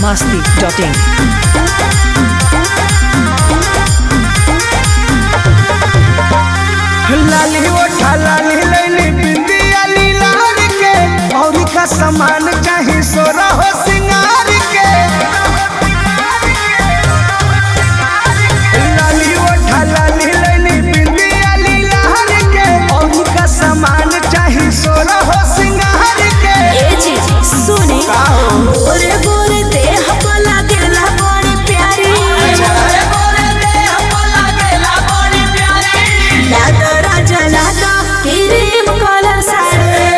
masti.in. लाली ओठा लाली लैली बिंदिया लीलार के औरी का सामान चाही सोरा हो सिंगार के लाली ओठा लाली लैली बिंदिया लीलार के औरी का सामान चाही सोरा हो सिंगार के ए जी सुने गोरे गोरे देह को लागेला बड़ी प्यारी लागा राजा लागा क्रीम कलर साड़ी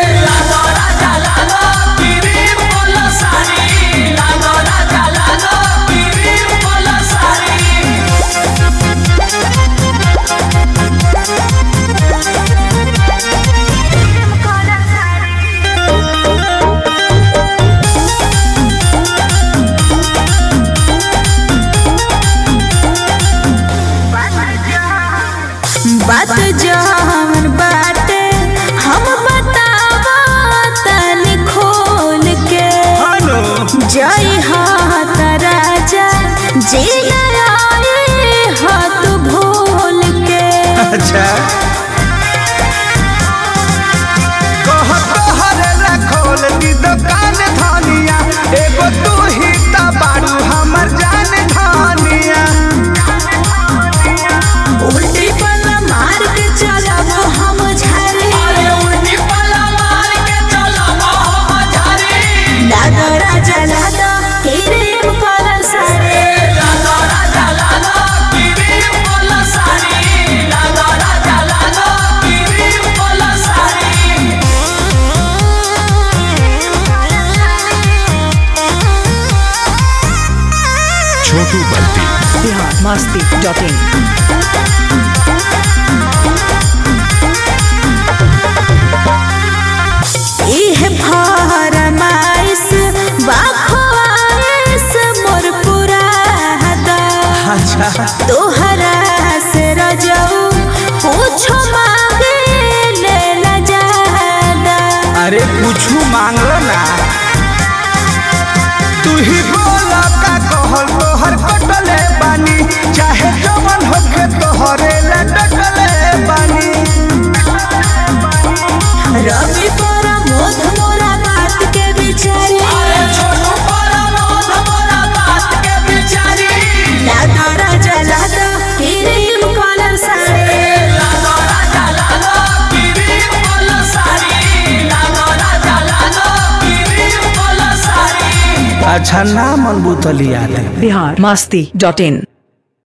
बात जहन बाटे हम बतावा तनी खोल के हेलो जय हाथ राजा जी नारायण हाथ भूल के अच्छा कह तोहरे ला खोल दी दुकान धनिया एगो तू ही ता बारू हमर जान धनिया उल्टी पल्ला मार के चलब हम झारे लागा राजा लागा क्रीम कलर साड़ी छोटू बल्टी Bihar masti.in. इह फरमाइश बाखवाइश मोर पूरा हदा अच्छा तोहरा से रजऊ पूछो मांगे ले न जादा अरे कुछ मांगो ना तू ही बोला का कहल तोहर कटले बानी चाहे जवन होके तोहरे ला डटले बानी रवि पर मोध मोरा बात के बिचारे लादा राजा लादा क्रीम कलर साड़ी अच्छा ना मन बुतलिया दे Bihar masti.in.